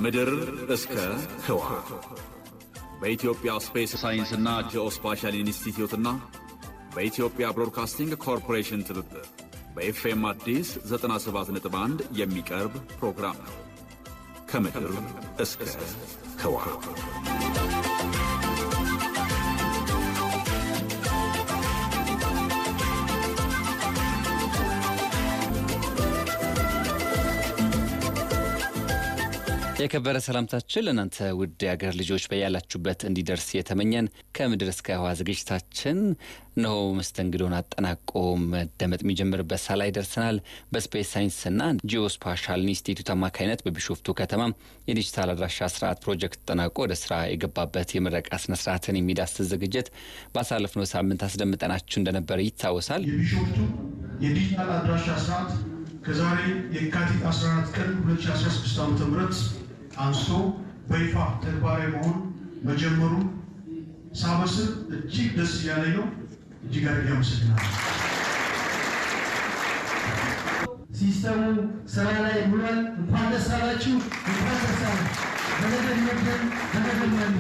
ከምድር እስከ ህዋ በኢትዮጵያ ስፔስ ሳይንስና ጂኦስፓሻል ኢንስቲትዩትና በኢትዮጵያ ብሮድካስቲንግ ኮርፖሬሽን ትብብር በኤፍኤም አዲስ 97.1 የሚቀርብ ፕሮግራም ነው። ከምድር እስከ ህዋ የከበረ ሰላምታችን ለእናንተ ውድ የአገር ልጆች በያላችሁበት እንዲደርስ የተመኘን ከምድር እስከ ህዋ ዝግጅታችን እነሆ መስተንግዶን አጠናቆ መደመጥ የሚጀምርበት ሳ ላይ ደርሰናል። በስፔስ ሳይንስና ጂኦስፓሻል ኢንስቲትዩት አማካኝነት በቢሾፍቱ ከተማ የዲጂታል አድራሻ ስርዓት ፕሮጀክት ተጠናቆ ወደ ስራ የገባበት የምረቃ ስነስርዓትን የሚዳስስ ዝግጅት ባሳለፍነው ሳምንት አስደምጠናችሁ እንደነበረ ይታወሳል። የቢሾፍቱ የዲጂታል አድራሻ ስርዓት ከዛሬ የካቲት 14 ቀን 2016 ዓ.ም አንስቶ በይፋ ተግባራዊ መሆን መጀመሩ ሳበስር እጅግ ደስ እያለኝ ነው። እጅግ አድርጌ አመሰግናለሁ። ሲስተሙ ስራ ላይ ውሏል። እንኳን ደስ አላችሁ፣ እንኳን ደስ አለ በነገድመድን በነገድመድ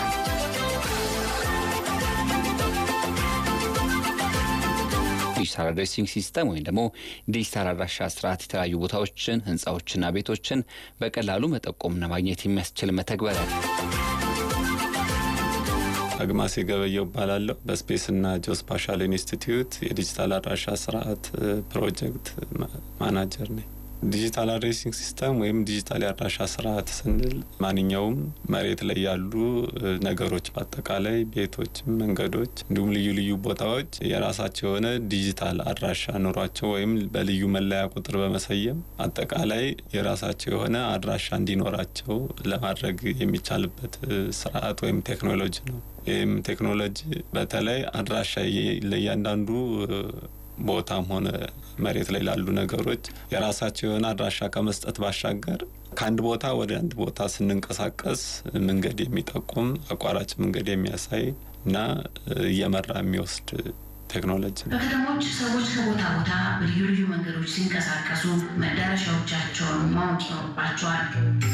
ዲጂታል አድሬሲንግ ሲስተም ወይም ደግሞ ዲጂታል አድራሻ ስርዓት የተለያዩ ቦታዎችን፣ ህንፃዎችና ቤቶችን በቀላሉ መጠቆምና ማግኘት የሚያስችል መተግበሪያ አግማስ የገበየው እባላለሁ። በስፔስና ጂኦስፓሻል ኢንስቲትዩት የዲጂታል አድራሻ ስርዓት ፕሮጀክት ማናጀር ነኝ። ዲጂታል አድሬሲንግ ሲስተም ወይም ዲጂታል የአድራሻ ስርዓት ስንል ማንኛውም መሬት ላይ ያሉ ነገሮች በአጠቃላይ ቤቶች፣ መንገዶች እንዲሁም ልዩ ልዩ ቦታዎች የራሳቸው የሆነ ዲጂታል አድራሻ ኑሯቸው ወይም በልዩ መለያ ቁጥር በመሰየም አጠቃላይ የራሳቸው የሆነ አድራሻ እንዲኖራቸው ለማድረግ የሚቻልበት ስርዓት ወይም ቴክኖሎጂ ነው። ይህም ቴክኖሎጂ በተለይ አድራሻ ለእያንዳንዱ ቦታም ሆነ መሬት ላይ ላሉ ነገሮች የራሳቸው የሆነ አድራሻ ከመስጠት ባሻገር ከአንድ ቦታ ወደ አንድ ቦታ ስንንቀሳቀስ መንገድ የሚጠቁም አቋራጭ መንገድ የሚያሳይ እና እየመራ የሚወስድ ቴክኖሎጂ ነው። በከተሞች ሰዎች ከቦታ ቦታ በልዩ ልዩ መንገዶች ሲንቀሳቀሱ መዳረሻዎቻቸውን ማወቅ ይኖርባቸዋል።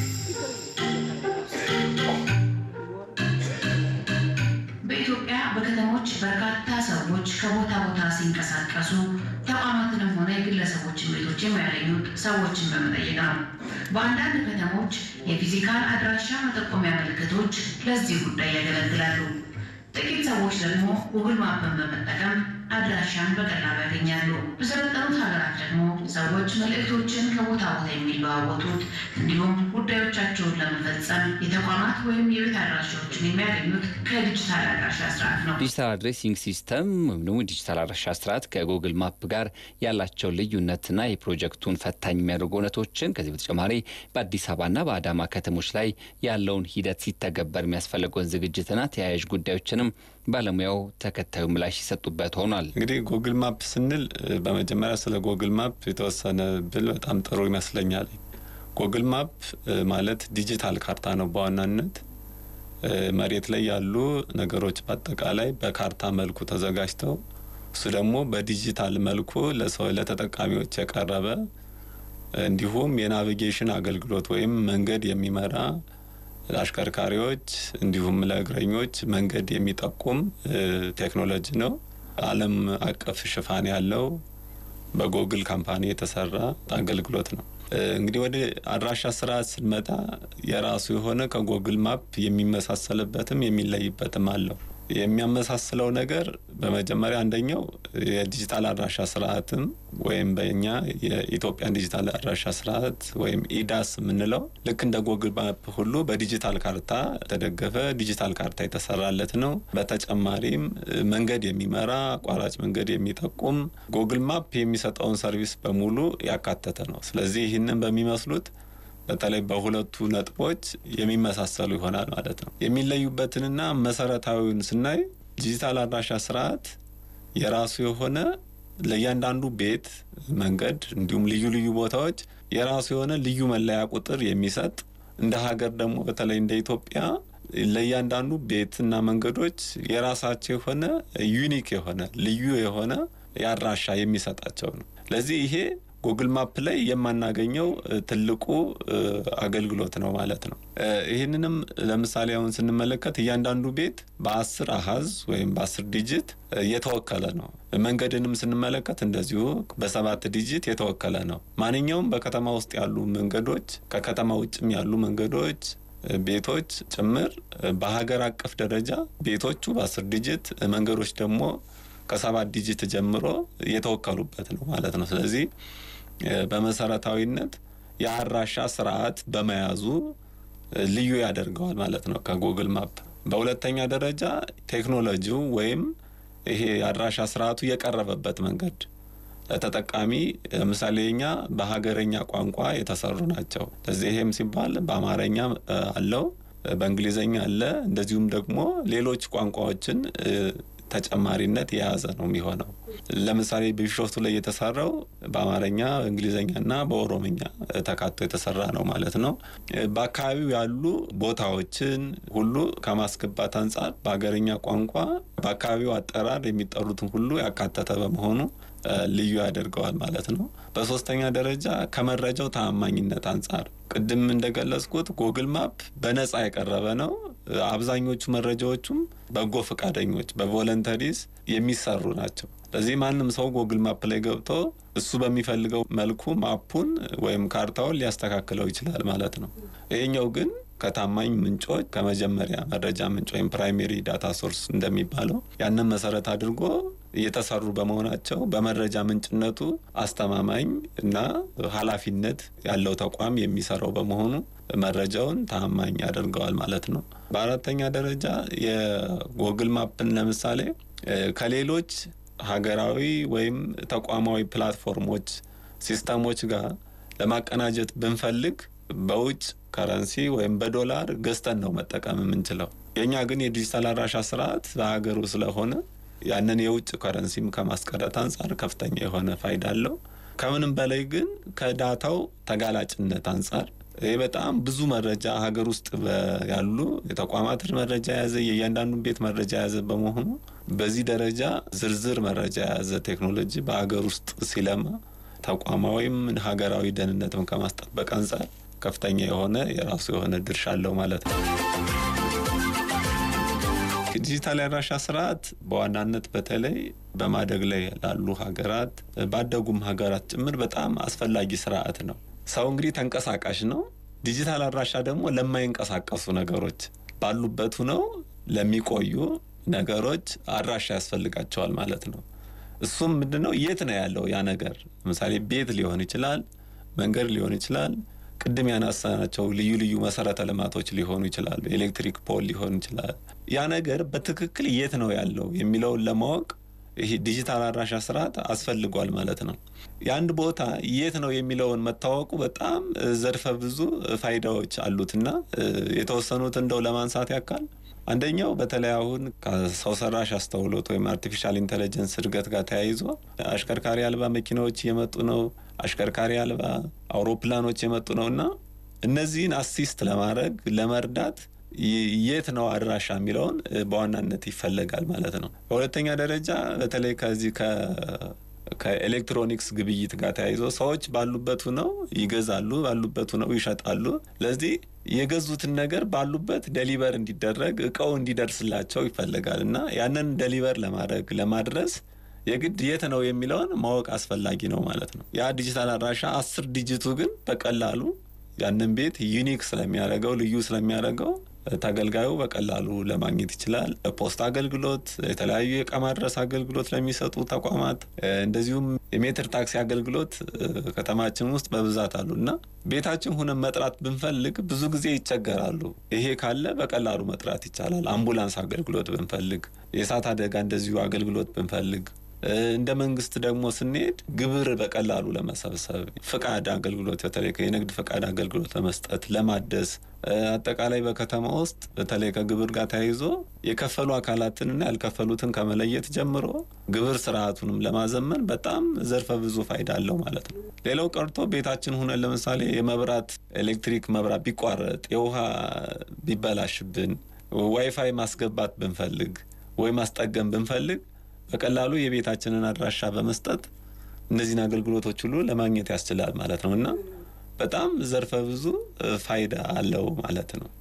በኢትዮጵያ በከተሞች በርካታ ሰዎች ከቦታ ቦታ ሲንቀሳቀሱ ተቋማትንም ሆነ የግለሰቦችን ቤቶች የሚያገኙት ሰዎችን በመጠየቅ ነው። በአንዳንድ ከተሞች የፊዚካል አድራሻ መጠቆሚያ ምልክቶች ለዚህ ጉዳይ ያገለግላሉ። ጥቂት ሰዎች ደግሞ ጉግል ማፕን በመጠቀም አድራሻን በቀላሉ ያገኛሉ። በሰለጠኑት ሀገራት ደግሞ ሰዎች መልእክቶችን ከቦታ ቦታ የሚለዋወጡት እንዲሁም ጉዳዮቻቸውን ለመፈጸም የተቋማት ወይም የቤት አድራሻዎችን የሚያገኙት ከዲጂታል አድራሻ ስርዓት ነው። ዲጂታል አድሬሲንግ ሲስተም ወይም ደግሞ ዲጂታል አድራሻ ስርዓት ከጉግል ማፕ ጋር ያላቸው ልዩነትና የፕሮጀክቱን ፈታኝ የሚያደርጉ እውነቶችን ከዚህ በተጨማሪ በአዲስ አበባና በአዳማ ከተሞች ላይ ያለውን ሂደት ሲተገበር የሚያስፈልገውን ዝግጅትና ተያያዥ ጉዳዮችንም ባለሙያው ተከታዩ ምላሽ ሲሰጡበት ሆኗል። እንግዲህ ጉግል ማፕ ስንል በመጀመሪያ ስለ ጉግል ማፕ የተወሰነ ብል በጣም ጥሩ ይመስለኛል። ጉግል ማፕ ማለት ዲጂታል ካርታ ነው። በዋናነት መሬት ላይ ያሉ ነገሮች በአጠቃላይ በካርታ መልኩ ተዘጋጅተው እሱ ደግሞ በዲጂታል መልኩ ለሰው ለተጠቃሚዎች የቀረበ እንዲሁም የናቪጌሽን አገልግሎት ወይም መንገድ የሚመራ ለአሽከርካሪዎች እንዲሁም ለእግረኞች መንገድ የሚጠቁም ቴክኖሎጂ ነው። ዓለም አቀፍ ሽፋን ያለው በጎግል ካምፓኒ የተሰራ አገልግሎት ነው። እንግዲህ ወደ አድራሻ ስርዓት ስንመጣ የራሱ የሆነ ከጎግል ማፕ የሚመሳሰልበትም የሚለይበትም አለው። የሚያመሳስለው ነገር በመጀመሪያ አንደኛው የዲጂታል አድራሻ ስርዓትም ወይም በእኛ የኢትዮጵያን ዲጂታል አድራሻ ስርዓት ወይም ኢዳስ የምንለው ልክ እንደ ጎግል ማፕ ሁሉ በዲጂታል ካርታ የተደገፈ ዲጂታል ካርታ የተሰራለት ነው። በተጨማሪም መንገድ የሚመራ አቋራጭ መንገድ የሚጠቁም ጎግል ማፕ የሚሰጠውን ሰርቪስ በሙሉ ያካተተ ነው። ስለዚህ ይህንን በሚመስሉት በተለይ በሁለቱ ነጥቦች የሚመሳሰሉ ይሆናል ማለት ነው። የሚለዩበትንና መሰረታዊውን ስናይ ዲጂታል አድራሻ ስርዓት የራሱ የሆነ ለእያንዳንዱ ቤት፣ መንገድ እንዲሁም ልዩ ልዩ ቦታዎች የራሱ የሆነ ልዩ መለያ ቁጥር የሚሰጥ እንደ ሀገር ደግሞ በተለይ እንደ ኢትዮጵያ ለእያንዳንዱ ቤትና መንገዶች የራሳቸው የሆነ ዩኒክ የሆነ ልዩ የሆነ የአድራሻ የሚሰጣቸው ነው። ለዚህ ይሄ ጉግል ማፕ ላይ የማናገኘው ትልቁ አገልግሎት ነው ማለት ነው። ይህንንም ለምሳሌ አሁን ስንመለከት እያንዳንዱ ቤት በአስር አሀዝ ወይም በአስር ዲጂት የተወከለ ነው። መንገድንም ስንመለከት እንደዚሁ በሰባት ዲጂት የተወከለ ነው። ማንኛውም በከተማ ውስጥ ያሉ መንገዶች፣ ከከተማ ውጭም ያሉ መንገዶች ቤቶች ጭምር በሀገር አቀፍ ደረጃ ቤቶቹ በአስር ዲጂት መንገዶች ደግሞ ከሰባት ዲጂት ጀምሮ የተወከሉበት ነው ማለት ነው። ስለዚህ በመሰረታዊነት የአድራሻ ስርዓት በመያዙ ልዩ ያደርገዋል ማለት ነው ከጉግል ማፕ። በሁለተኛ ደረጃ ቴክኖሎጂው ወይም ይሄ የአድራሻ ስርዓቱ የቀረበበት መንገድ ለተጠቃሚ ለምሳሌ እኛ በሀገረኛ ቋንቋ የተሰሩ ናቸው። ለዚህ ይሄም ሲባል በአማርኛ አለው፣ በእንግሊዝኛ አለ፣ እንደዚሁም ደግሞ ሌሎች ቋንቋዎችን ተጨማሪነት የያዘ ነው የሚሆነው። ለምሳሌ ቢሾፍቱ ላይ የተሰራው በአማርኛ በእንግሊዝኛና በኦሮምኛ ተካቶ የተሰራ ነው ማለት ነው። በአካባቢው ያሉ ቦታዎችን ሁሉ ከማስገባት አንጻር በሀገርኛ ቋንቋ በአካባቢው አጠራር የሚጠሩትን ሁሉ ያካተተ በመሆኑ ልዩ ያደርገዋል ማለት ነው። በሶስተኛ ደረጃ ከመረጃው ተአማኝነት አንጻር ቅድም እንደገለጽኩት ጉግል ማፕ በነጻ የቀረበ ነው። አብዛኞቹ መረጃዎቹም በጎ ፈቃደኞች በቮለንተሪስ የሚሰሩ ናቸው። ስለዚህ ማንም ሰው ጉግል ማፕ ላይ ገብቶ እሱ በሚፈልገው መልኩ ማፑን ወይም ካርታውን ሊያስተካክለው ይችላል ማለት ነው። ይሄኛው ግን ከታማኝ ምንጮች ከመጀመሪያ መረጃ ምንጭ ወይም ፕራይሜሪ ዳታ ሶርስ እንደሚባለው ያንን መሰረት አድርጎ እየተሰሩ በመሆናቸው በመረጃ ምንጭነቱ አስተማማኝ እና ኃላፊነት ያለው ተቋም የሚሰራው በመሆኑ መረጃውን ታማኝ ያደርገዋል ማለት ነው። በአራተኛ ደረጃ የጉግል ማፕን ለምሳሌ ከሌሎች ሀገራዊ ወይም ተቋማዊ ፕላትፎርሞች፣ ሲስተሞች ጋር ለማቀናጀት ብንፈልግ በውጭ ከረንሲ ወይም በዶላር ገዝተን ነው መጠቀም የምንችለው። የእኛ ግን የዲጂታል አድራሻ ስርዓት በሀገሩ ስለሆነ ያንን የውጭ ከረንሲም ከማስቀረት አንጻር ከፍተኛ የሆነ ፋይዳ አለው። ከምንም በላይ ግን ከዳታው ተጋላጭነት አንጻር ይህ በጣም ብዙ መረጃ ሀገር ውስጥ ያሉ የተቋማትን መረጃ የያዘ የእያንዳንዱን ቤት መረጃ የያዘ በመሆኑ በዚህ ደረጃ ዝርዝር መረጃ የያዘ ቴክኖሎጂ በሀገር ውስጥ ሲለማ ተቋማዊም ሀገራዊ ደህንነትም ከማስጠበቅ አንጻር ከፍተኛ የሆነ የራሱ የሆነ ድርሻ አለው ማለት ነው። ዲጂታል የአድራሻ ስርዓት በዋናነት በተለይ በማደግ ላይ ላሉ ሀገራት ባደጉም ሀገራት ጭምር በጣም አስፈላጊ ስርዓት ነው። ሰው እንግዲህ ተንቀሳቃሽ ነው። ዲጂታል አድራሻ ደግሞ ለማይንቀሳቀሱ ነገሮች ባሉበት ሁነው ለሚቆዩ ነገሮች አድራሻ ያስፈልጋቸዋል ማለት ነው። እሱም ምንድነው? የት ነው ያለው ያ ነገር? ለምሳሌ ቤት ሊሆን ይችላል፣ መንገድ ሊሆን ይችላል፣ ቅድም ያነሳናቸው ልዩ ልዩ መሰረተ ልማቶች ሊሆኑ ይችላሉ፣ ኤሌክትሪክ ፖል ሊሆን ይችላል። ያ ነገር በትክክል የት ነው ያለው የሚለውን ለማወቅ ይህ ዲጂታል አድራሻ ስርዓት አስፈልጓል ማለት ነው። የአንድ ቦታ የት ነው የሚለውን መታወቁ በጣም ዘርፈ ብዙ ፋይዳዎች አሉትና የተወሰኑት እንደው ለማንሳት ያካል አንደኛው በተለይ አሁን ከሰው ሰራሽ አስተውሎት ወይም አርቲፊሻል ኢንቴሊጀንስ እድገት ጋር ተያይዞ አሽከርካሪ አልባ መኪናዎች እየመጡ ነው። አሽከርካሪ አልባ አውሮፕላኖች የመጡ ነው እና እነዚህን አሲስት ለማድረግ ለመርዳት የት ነው አድራሻ የሚለውን በዋናነት ይፈለጋል ማለት ነው። በሁለተኛ ደረጃ በተለይ ከዚህ ከኤሌክትሮኒክስ ግብይት ጋር ተያይዞ ሰዎች ባሉበት ነው ይገዛሉ፣ ባሉበት ነው ይሸጣሉ። ለዚህ የገዙትን ነገር ባሉበት ደሊቨር እንዲደረግ እቃው እንዲደርስላቸው ይፈለጋል እና ያንን ደሊቨር ለማድረግ ለማድረስ የግድ የት ነው የሚለውን ማወቅ አስፈላጊ ነው ማለት ነው። ያ ዲጂታል አድራሻ አስር ዲጂቱ ግን በቀላሉ ያንን ቤት ዩኒክ ስለሚያደርገው ልዩ ስለሚያደርገው ተገልጋዩ በቀላሉ ለማግኘት ይችላል። ፖስት አገልግሎት፣ የተለያዩ የእቃ ማድረስ አገልግሎት ለሚሰጡ ተቋማት እንደዚሁም የሜትር ታክሲ አገልግሎት ከተማችን ውስጥ በብዛት አሉ እና ቤታችን ሁነን መጥራት ብንፈልግ ብዙ ጊዜ ይቸገራሉ። ይሄ ካለ በቀላሉ መጥራት ይቻላል። አምቡላንስ አገልግሎት ብንፈልግ፣ የእሳት አደጋ እንደዚሁ አገልግሎት ብንፈልግ እንደ መንግስት ደግሞ ስንሄድ ግብር በቀላሉ ለመሰብሰብ ፍቃድ አገልግሎት በተለይ የንግድ ፍቃድ አገልግሎት ለመስጠት ለማደስ አጠቃላይ በከተማ ውስጥ በተለይ ከግብር ጋር ተያይዞ የከፈሉ አካላትንና ያልከፈሉትን ከመለየት ጀምሮ ግብር ስርዓቱንም ለማዘመን በጣም ዘርፈ ብዙ ፋይዳ አለው ማለት ነው። ሌላው ቀርቶ ቤታችን ሁነን ለምሳሌ የመብራት ኤሌክትሪክ መብራት ቢቋረጥ፣ የውሃ ቢበላሽብን፣ ዋይፋይ ማስገባት ብንፈልግ ወይ ማስጠገም ብንፈልግ በቀላሉ የቤታችንን አድራሻ በመስጠት እነዚህን አገልግሎቶች ሁሉ ለማግኘት ያስችላል ማለት ነው እና በጣም ዘርፈ ብዙ ፋይዳ አለው ማለት ነው።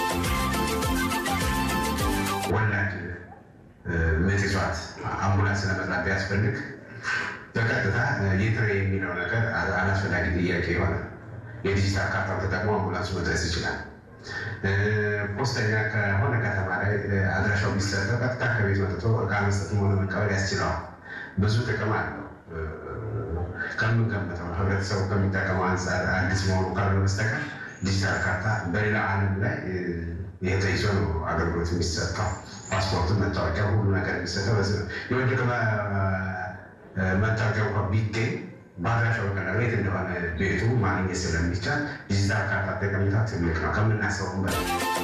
ወላድ ምጥ ይዟት አምቡላንስ ለመጥራት ቢያስፈልግ በቀጥታ የትሬ የሚለው ነገር አላስፈላጊ ጥያቄ ይሆናል። የዲጂታል ካርታው ተጠቅሞ አምቡላንሱ መድረስ ይችላል። ፖስተኛ ከሆነ ከተማ ላይ አድራሻው ቢሰጠው ቀጥታ ከቤት መጥቶ እቃ መስጠትም ሆነ መቀበል ያስችለዋል። ብዙ ጥቅም አለው። ከምንገምተው ህብረተሰቡ ከሚጠቀመው አንጻር አዲስ መሆኑ ካልሆነ በስተቀር ዲጂታል ካርታ በሌላ ዓለም ላይ ይህ ተይዞ ነው አገልግሎት የሚሰጠው። ፓስፖርቱ፣ መታወቂያ፣ ሁሉ ነገር የሚሰጠው በዚህ ነው። የወደቀ መታወቂያ እንኳ ቢገኝ በአድራሻው በቀላሉ የት እንደሆነ ቤቱ ማግኘት ስለሚቻል ዲጂታል ካርታ ጠቀሜታ ትልቅ ነው ከምናስበውም በላይ።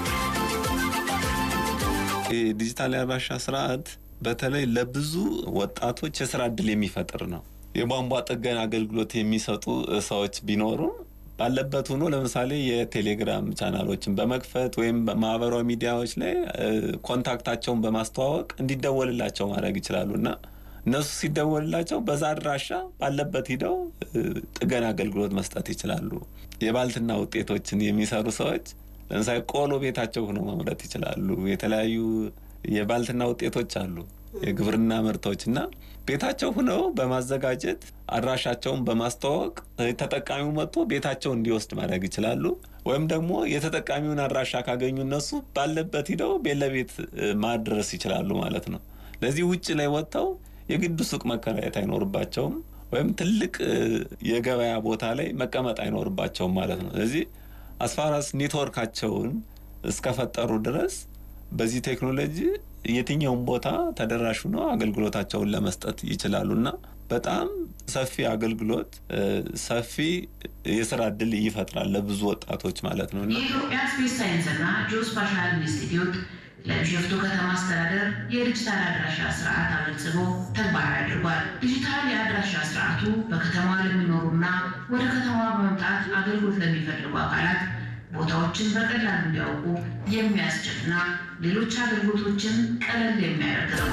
የዲጂታል የአድራሻ ስርዓት በተለይ ለብዙ ወጣቶች የስራ እድል የሚፈጥር ነው። የቧንቧ ጥገና አገልግሎት የሚሰጡ ሰዎች ቢኖሩ ባለበት ሆኖ ለምሳሌ የቴሌግራም ቻናሎችን በመክፈት ወይም ማህበራዊ ሚዲያዎች ላይ ኮንታክታቸውን በማስተዋወቅ እንዲደወልላቸው ማድረግ ይችላሉ እና እነሱ ሲደወልላቸው በዛ አድራሻ ባለበት ሂደው ጥገና አገልግሎት መስጠት ይችላሉ። የባልትና ውጤቶችን የሚሰሩ ሰዎች ለምሳሌ ቆሎ ቤታቸው ሆነው ማምረት ይችላሉ። የተለያዩ የባልትና ውጤቶች አሉ፣ የግብርና ምርቶች እና ቤታቸው ሆነው በማዘጋጀት አድራሻቸውን በማስተዋወቅ ተጠቃሚው መጥቶ ቤታቸው እንዲወስድ ማድረግ ይችላሉ። ወይም ደግሞ የተጠቃሚውን አድራሻ ካገኙ እነሱ ባለበት ሂደው ቤት ለቤት ማድረስ ይችላሉ ማለት ነው። ለዚህ ውጭ ላይ ወጥተው የግድ ሱቅ መከራየት አይኖርባቸውም፣ ወይም ትልቅ የገበያ ቦታ ላይ መቀመጥ አይኖርባቸውም ማለት ነው። ስለዚህ አስፋራስ ኔትወርካቸውን እስከፈጠሩ ድረስ በዚህ ቴክኖሎጂ የትኛውም ቦታ ተደራሽ ሆነው አገልግሎታቸውን ለመስጠት ይችላሉ እና በጣም ሰፊ አገልግሎት ሰፊ የስራ እድል ይፈጥራል ለብዙ ወጣቶች ማለት ነው እና የኢትዮጵያ ስፔስ ሳይንስና ጂኦስፓሻል ኢንስቲትዩት ለቢሾፍቱ ከተማ አስተዳደር የዲጂታል አድራሻ ስርዓት አበልጽጎ ተግባራዊ አድርጓል። ዲጂታል የአድራሻ ስርዓቱ በከተማዋ ለሚኖሩና ወደ ከተማዋ በመምጣት አገልግሎት ለሚፈልጉ አካላት ቦታዎችን በቀላሉ እንዲያውቁ የሚያስችልና ሌሎች አገልግሎቶችን ቀለል የሚያደርግ ነው።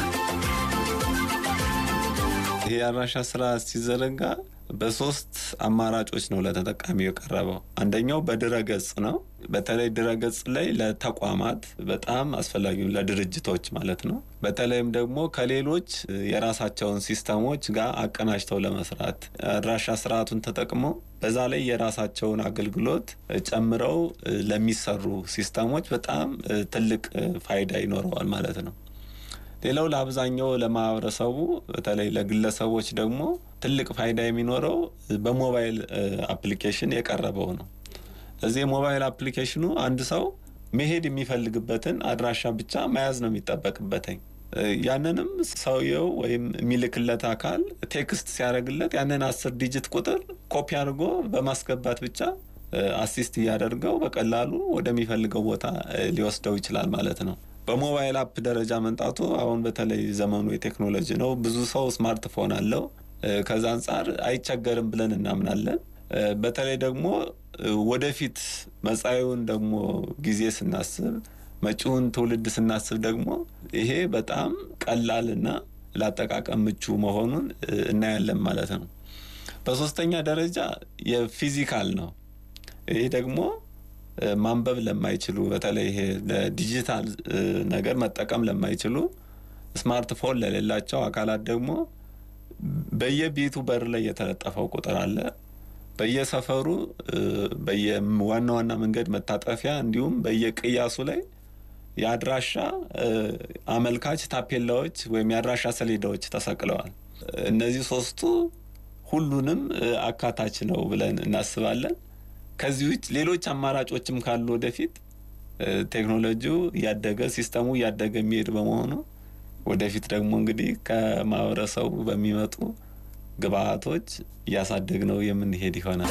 ይህ የአድራሻ ስራ ሲዘረጋ በሶስት አማራጮች ነው ለተጠቃሚው የቀረበው። አንደኛው በድረ ገጽ ነው። በተለይ ድረ ገጽ ላይ ለተቋማት በጣም አስፈላጊ ለድርጅቶች ማለት ነው። በተለይም ደግሞ ከሌሎች የራሳቸውን ሲስተሞች ጋር አቀናጅተው ለመስራት አድራሻ ስርዓቱን ተጠቅመው በዛ ላይ የራሳቸውን አገልግሎት ጨምረው ለሚሰሩ ሲስተሞች በጣም ትልቅ ፋይዳ ይኖረዋል ማለት ነው። ሌላው ለአብዛኛው ለማህበረሰቡ በተለይ ለግለሰቦች ደግሞ ትልቅ ፋይዳ የሚኖረው በሞባይል አፕሊኬሽን የቀረበው ነው። እዚህ የሞባይል አፕሊኬሽኑ አንድ ሰው መሄድ የሚፈልግበትን አድራሻ ብቻ መያዝ ነው የሚጠበቅበትኝ። ያንንም ሰውየው ወይም የሚልክለት አካል ቴክስት ሲያደርግለት ያንን አስር ዲጂት ቁጥር ኮፒ አድርጎ በማስገባት ብቻ አሲስት እያደርገው በቀላሉ ወደሚፈልገው ቦታ ሊወስደው ይችላል ማለት ነው። በሞባይል አፕ ደረጃ መንጣቱ አሁን በተለይ ዘመኑ የቴክኖሎጂ ነው። ብዙ ሰው ስማርትፎን አለው። ከዛ አንጻር አይቸገርም ብለን እናምናለን። በተለይ ደግሞ ወደፊት መጻኢውን ደግሞ ጊዜ ስናስብ መጪውን ትውልድ ስናስብ ደግሞ ይሄ በጣም ቀላልና ለአጠቃቀም ምቹ መሆኑን እናያለን ማለት ነው። በሶስተኛ ደረጃ የፊዚካል ነው። ይሄ ደግሞ ማንበብ ለማይችሉ በተለይ ይሄ ለዲጂታል ነገር መጠቀም ለማይችሉ ስማርትፎን ለሌላቸው አካላት ደግሞ በየቤቱ በር ላይ የተለጠፈው ቁጥር አለ። በየሰፈሩ በየዋና ዋና መንገድ መታጠፊያ እንዲሁም በየቅያሱ ላይ የአድራሻ አመልካች ታፔላዎች ወይም የአድራሻ ሰሌዳዎች ተሰቅለዋል። እነዚህ ሶስቱ ሁሉንም አካታች ነው ብለን እናስባለን። ከዚህ ውጭ ሌሎች አማራጮችም ካሉ ወደፊት ቴክኖሎጂው እያደገ ሲስተሙ እያደገ የሚሄድ በመሆኑ ወደፊት ደግሞ እንግዲህ ከማህበረሰቡ በሚመጡ ግብአቶች እያሳደግ ነው የምንሄድ ይሆናል።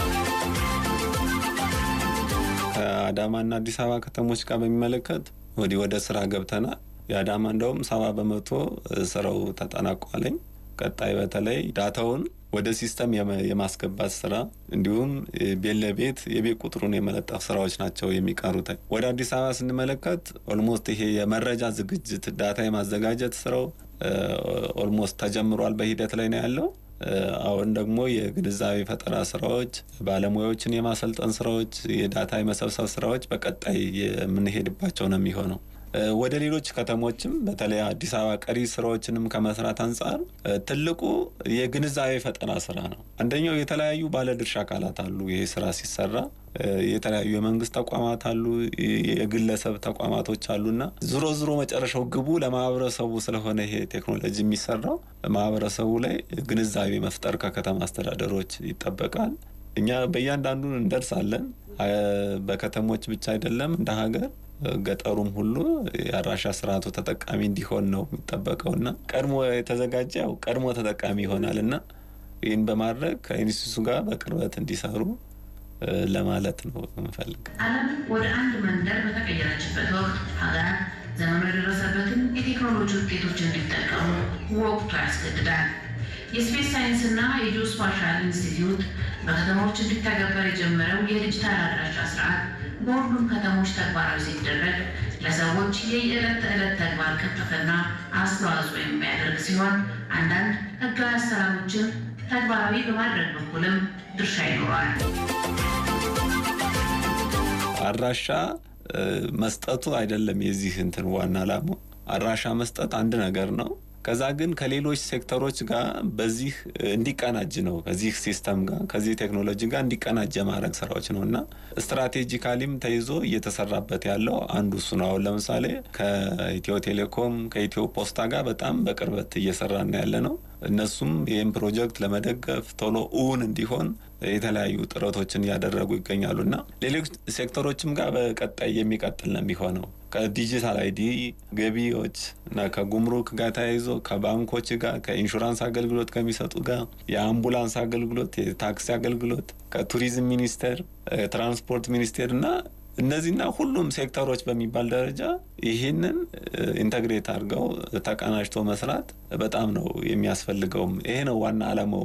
ከአዳማና አዲስ አበባ ከተሞች ጋር በሚመለከት ወዲህ ወደ ስራ ገብተናል። የአዳማ እንደውም ሰባ በመቶ ስራው ተጠናቋለኝ። ቀጣይ በተለይ ዳታውን ወደ ሲስተም የማስገባት ስራ እንዲሁም ቤት ለቤት የቤት ቁጥሩን የመለጠፍ ስራዎች ናቸው የሚቀሩት። ወደ አዲስ አበባ ስንመለከት ኦልሞስት ይሄ የመረጃ ዝግጅት ዳታ የማዘጋጀት ስራው ኦልሞስት ተጀምሯል፣ በሂደት ላይ ነው ያለው። አሁን ደግሞ የግንዛቤ ፈጠራ ስራዎች፣ ባለሙያዎችን የማሰልጠን ስራዎች፣ የዳታ የመሰብሰብ ስራዎች በቀጣይ የምንሄድባቸው ነው የሚሆነው። ወደ ሌሎች ከተሞችም በተለይ አዲስ አበባ ቀሪ ስራዎችንም ከመስራት አንጻር ትልቁ የግንዛቤ ፈጠራ ስራ ነው። አንደኛው የተለያዩ ባለድርሻ አካላት አሉ። ይሄ ስራ ሲሰራ የተለያዩ የመንግስት ተቋማት አሉ፣ የግለሰብ ተቋማቶች አሉና ዞሮ ዞሮ መጨረሻው ግቡ ለማህበረሰቡ ስለሆነ ይሄ ቴክኖሎጂ የሚሰራው ማህበረሰቡ ላይ ግንዛቤ መፍጠር ከከተማ አስተዳደሮች ይጠበቃል። እኛ በእያንዳንዱ እንደርሳለን። በከተሞች ብቻ አይደለም እንደ ሀገር ገጠሩም ሁሉ የአድራሻ ስርዓቱ ተጠቃሚ እንዲሆን ነው የሚጠበቀው እና ቀድሞ የተዘጋጀ ያው ቀድሞ ተጠቃሚ ይሆናል እና ይህን በማድረግ ከኢንስቲቱቱ ጋር በቅርበት እንዲሰሩ ለማለት ነው የምፈልግ። ዓለም ወደ አንድ መንደር በተቀየረችበት ወቅት ሀገራት ዘመኑ የደረሰበትን የቴክኖሎጂ ውጤቶች እንዲጠቀሙ ወቅቱ ያስገድዳል። የስፔስ ሳይንስና የጂኦስፓሻል ኢንስቲትዩት በከተሞች እንዲተገበር የጀመረው የዲጂታል አድራሻ ስርዓት በሁሉም ከተሞች ተግባራዊ ሲደረግ ለሰዎች የየዕለት ተዕለት ተግባር ቅልጥፍና አስተዋጽኦ የሚያደርግ ሲሆን አንዳንድ ህጋዊ አሰራሮችን ተግባራዊ በማድረግ በኩልም ድርሻ ይኖረዋል። አድራሻ መስጠቱ አይደለም የዚህ እንትን ዋና ዓላማው። አድራሻ መስጠት አንድ ነገር ነው። ከዛ ግን ከሌሎች ሴክተሮች ጋር በዚህ እንዲቀናጅ ነው ከዚህ ሲስተም ጋር ከዚህ ቴክኖሎጂ ጋር እንዲቀናጅ የማድረግ ስራዎች ነው እና ስትራቴጂካሊም ተይዞ እየተሰራበት ያለው አንዱ እሱ ነው። አሁን ለምሳሌ ከኢትዮ ቴሌኮም ከኢትዮ ፖስታ ጋር በጣም በቅርበት እየሰራን ያለ ነው። እነሱም ይህም ፕሮጀክት ለመደገፍ ቶሎ እውን እንዲሆን የተለያዩ ጥረቶችን እያደረጉ ይገኛሉ እና ሌሎች ሴክተሮችም ጋር በቀጣይ የሚቀጥል ነው የሚሆነው ከዲጂታል አይዲ ገቢዎች እና ከጉምሩክ ጋር ተያይዞ ከባንኮች ጋር ከኢንሹራንስ አገልግሎት ከሚሰጡ ጋር የአምቡላንስ አገልግሎት፣ የታክሲ አገልግሎት ከቱሪዝም ሚኒስቴር፣ ትራንስፖርት ሚኒስቴር እና እነዚህና ሁሉም ሴክተሮች በሚባል ደረጃ ይህንን ኢንተግሬት አድርገው ተቀናጅቶ መስራት በጣም ነው የሚያስፈልገውም። ይሄ ነው ዋና ዓላማው።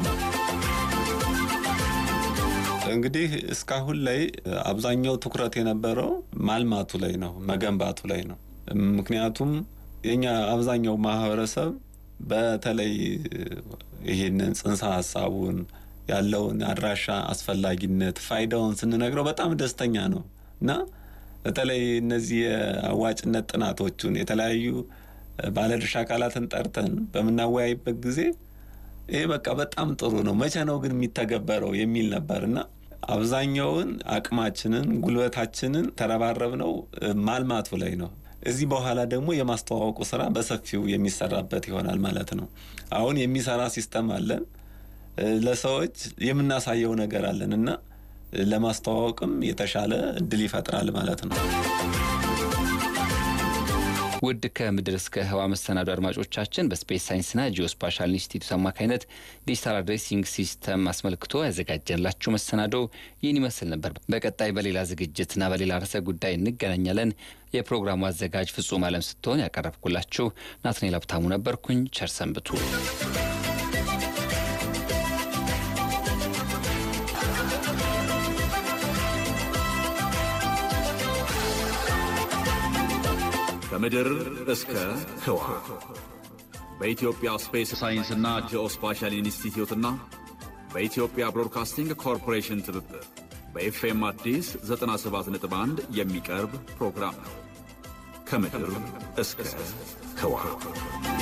እንግዲህ እስካሁን ላይ አብዛኛው ትኩረት የነበረው ማልማቱ ላይ ነው፣ መገንባቱ ላይ ነው። ምክንያቱም የኛ አብዛኛው ማህበረሰብ በተለይ ይህንን ጽንሰ ሀሳቡን ያለውን አድራሻ አስፈላጊነት ፋይዳውን ስንነግረው በጣም ደስተኛ ነው እና በተለይ እነዚህ የአዋጭነት ጥናቶቹን የተለያዩ ባለድርሻ አካላትን ጠርተን በምናወያይበት ጊዜ ይሄ በቃ በጣም ጥሩ ነው፣ መቼ ነው ግን የሚተገበረው የሚል ነበር እና አብዛኛውን አቅማችንን ጉልበታችንን ተረባረብነው ማልማቱ ላይ ነው። እዚህ በኋላ ደግሞ የማስተዋወቁ ስራ በሰፊው የሚሰራበት ይሆናል ማለት ነው። አሁን የሚሰራ ሲስተም አለን፣ ለሰዎች የምናሳየው ነገር አለን እና ለማስተዋወቅም የተሻለ እድል ይፈጥራል ማለት ነው። ውድ ከምድር እስከ ህዋ መሰናዶ አድማጮቻችን በስፔስ ሳይንስና ጂኦስፓሻል ኢንስቲትዩት አማካኝነት ዲጂታል አድሬሲንግ ሲስተም አስመልክቶ ያዘጋጀላችሁ መሰናዶ ይህን ይመስል ነበር። በቀጣይ በሌላ ዝግጅትና በሌላ ርዕሰ ጉዳይ እንገናኛለን። የፕሮግራሙ አዘጋጅ ፍጹም አለም ስትሆን ያቀረብኩላችሁ ናትናኤል ሀብታሙ ነበርኩኝ። ቸር ሰንብቱ። ከምድር እስከ ህዋ በኢትዮጵያ ስፔስ ሳይንስና ጂኦስፓሻል ኢንስቲትዩትና በኢትዮጵያ ብሮድካስቲንግ ኮርፖሬሽን ትብብር በኤፍኤም አዲስ 97.1 የሚቀርብ ፕሮግራም ነው። ከምድር እስከ ህዋ